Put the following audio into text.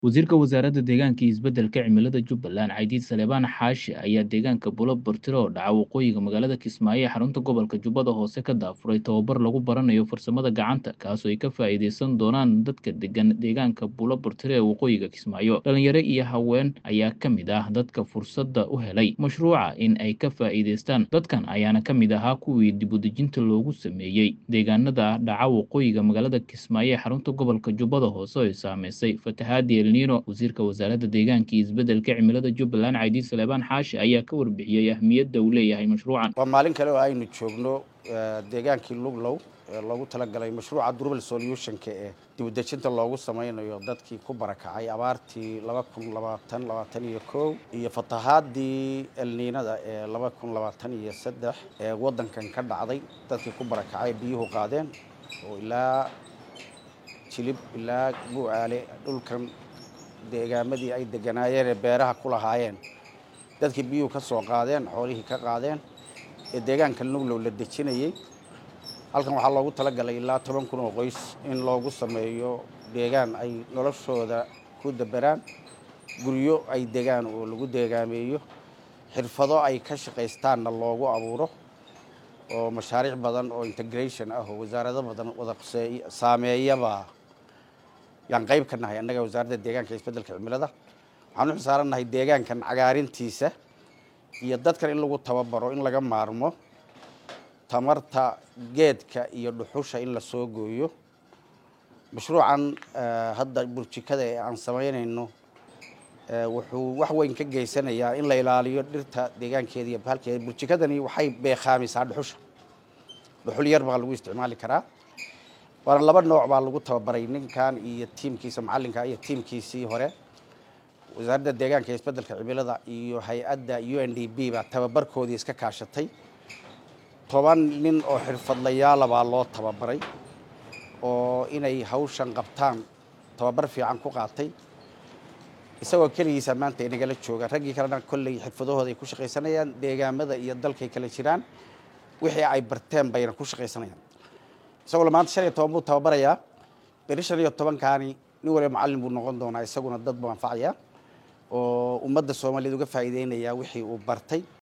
Wasiirka Wasaaradda Deegaanka iyo Isbeddelka Cimilada Jubbaland Caydiid Saleebaan Xaashi ayaa deegaanka Bulo Bortiro oo dhaca waqooyiga magaalada Kismaayo ee xarunta gobolka Jubbada Hoose ka daafuray tababar lagu baranayo farsamada gacanta kaasoo ay ka faa'iideysan doonaan dadka degan deegaanka Bulo Bortiro ee waqooyiga Kismaayo dhalinyaro iyo haween ayaa ka mid ah dadka fursadda u helay mashruuca in ay ka faa'iideystaan dadkan ayaana ka mid ahaa kuwii dib u dejinta loogu sameeyey deegaanada dhaca waqooyiga magaalada Kismaayo ee xarunta gobolka Jubbada Hoose oo ay saameysay fatahaadii El Niino wasiirka wasaaradda deegaanka iyo isbeddelka cimilada Jubbaland Caydiid Saleebaan Xaashi ayaa ka warbixiyey ahmiyadda uu leeyahay mashruucan waa maalin kale oo aynu joogno deegaankii luglow ee loogu talagalay mashruuca durable solutionka ee dibudejinta loogu sameynayo dadkii ku barakacay abaartii laba kun labaatan labaatan iyo kow iyo fatahaadii elniinada ee laba kun labaatan iyo saddex ee waddankan ka dhacday dadkii ku barakacay biyuhu qaadeen oo ilaa jilib ilaa buucaale dhulkan deegaamadii ay deganaayeen ee beeraha ku lahaayeen dadkii biyuhu ka soo qaadeen xoolihii ka qaadeen ee deegaanka nuglow la dejinayey halkan waxaa loogu talagalay ilaa toban kun oo qoys in loogu sameeyo deegaan ay noloshooda ku daberaan guryo ay degaan oo lagu deegaameeyo xirfado ay ka shaqaystaanna loogu abuuro oo mashaariic badan oo integration ah oo wasaarado badan wada saameeyaba yaan qayb ka nahay annaga wasaaradda deegaanka isbeddelka cimilada waxaan u xisaarannahay deegaankan cagaarintiisa iyo dadkan in lagu tababaro in laga maarmo tamarta geedka iyo dhuxusha in la soo gooyo mashruucan hadda burjikada ee aan samaynayno wuxuu wax weyn ka geysanayaa in la ilaaliyo dhirta deegaankeeda iyo bahalkeeda burjikadani waxay beekhaamisaa dhuxusha dhuxul yar baa lagu isticmaali karaa waana laba nooc baa lagu tababaray ninkan iyo tiimkiisa macallinka iyo tiimkiisii hore wasaaradda deegaanka iyo isbeddelka cimilada iyo hay-adda u n d b baa tababarkoodii iska kaashatay toban nin oo xirfadlayaala baa loo tababaray oo inay hawshan qabtaan tababar fiican ku qaatay isagoo keligiisa maanta inagala jooga raggii kalena kolley xirfadahooda ay ku shaqaysanayaan deegaamada iyo dalkay kala jiraan wixii ay barteen bayna ku shaqaysanayaan isagoo maanta shan iyo toban buu tababarayaa beri shan iyo tobankaani nin waliba macallin buu noqon doonaa isaguna dad buu anfacayaa oo ummadda soomaaliyeed uga faa'iideynayaa wixii uu bartay